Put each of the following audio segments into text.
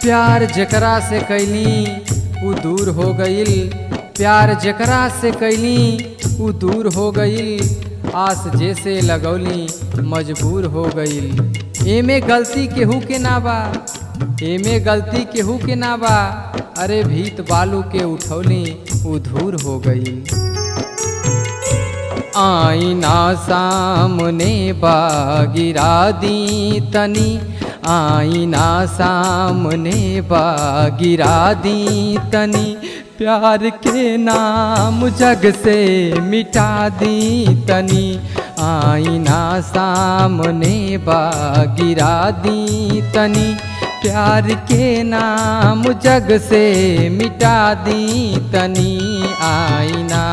प्यार जकरा से कैली उ दूर हो गईल प्यार जकरा से कैली उ दूर हो गईल आस जैसे लगौली मजबूर हो गईल एमे गलती केहू के ना बा एमे गलती केहू के ना बा अरे भीत बालू के उठौली उ धूर हो गईल आईना सामने बा गिरा दी तनी आईना सामने बा गिरा दी तनी प्यार के नाम जग से मिटा दी तनी आईना सामने बा गिरा दी तनी प्यार के नाम जग से मिटा दी तनी आईना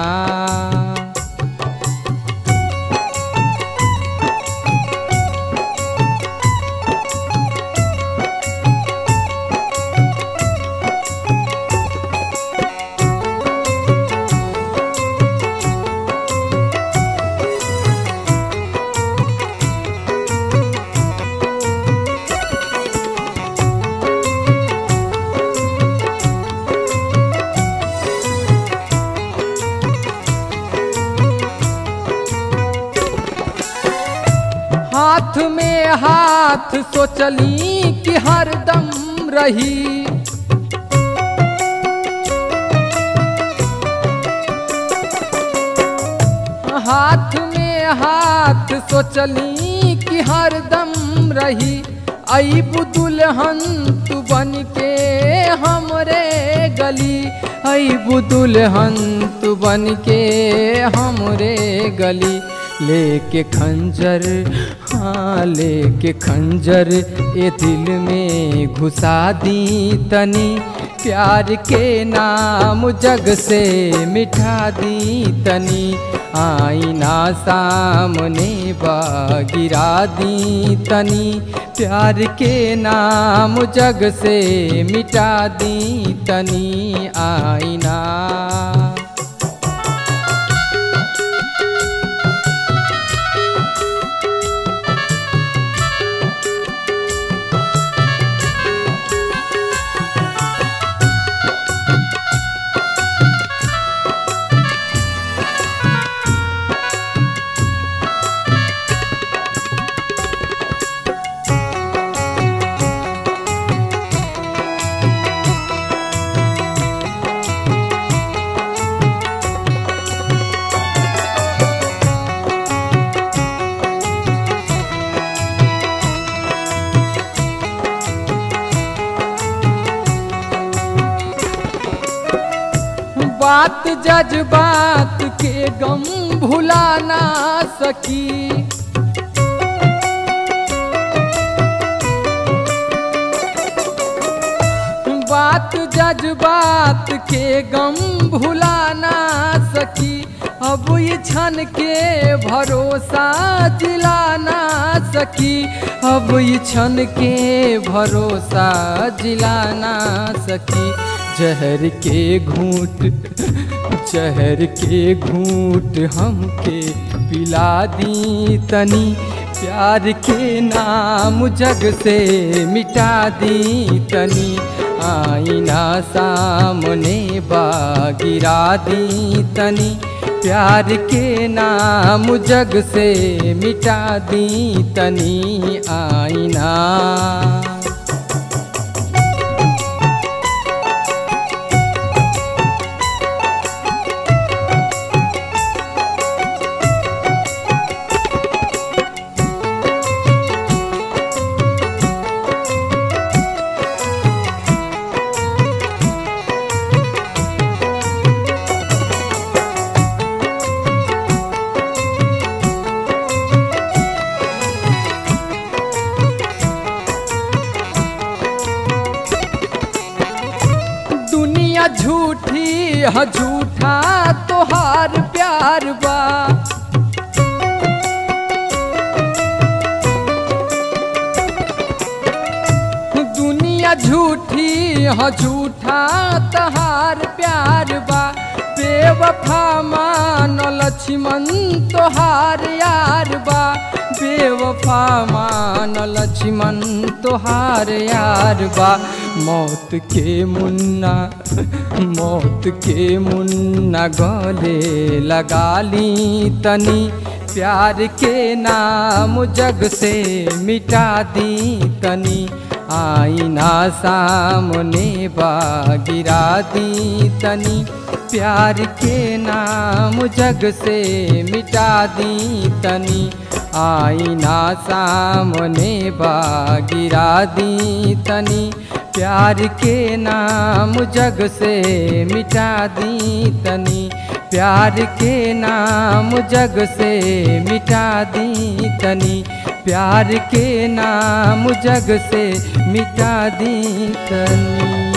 हाथ में हाथ सोचली कि हरदम रही हाथ में हाथ सोचली कि हरदम रही अब दुल्हन तू बन के हमरे गली अब दुल्हन तू बन के हमरे गली लेके खंजर हाँ लेके खंजर ए दिल में घुसा दी तनी प्यार के नाम जग से मिठा दी तनी आईना सामने बा गिरा दी तनी प्यार के नाम जग से मिटा दी तनी आईना बात जज्बात के गम भुला ना सकी बात जज्बात के गम भुला ना सकी अब ये क्षण के भरोसा दिला ना सकी अब ये क्षण के भरोसा जिला ना सकी जहर के घूट जहर के घूट हमके पिला दी तनी प्यार के नाम जग से मिटा दी तनी आईना सामने बा गिरा दी तनी प्यार के नाम जग से मिटा दी तनी आईना दुनिया झूठी ह झूठा तोहार प्यार बा दुनिया झूठी ह झूठा तोहार प्यार बा बेवफा मान लक्ष्मण तोहार यार बा बेवफा मान लक्ष्मण तोहार यार बा मौत के मुन्ना मौत के मुन्ना गले लगा ली तनी प्यार के नाम जग से मिटा दी तनी आईना सामने बा गिरा दी तनी प्यार के नाम जग से मिटा दी तनी आईना सामने बा गिरा दी तनी प्यार के नाम जग से मिटा दी तनी प्यार के नाम जग से मिटा दी तनी प्यार के नाम जग से मिटा दी तनी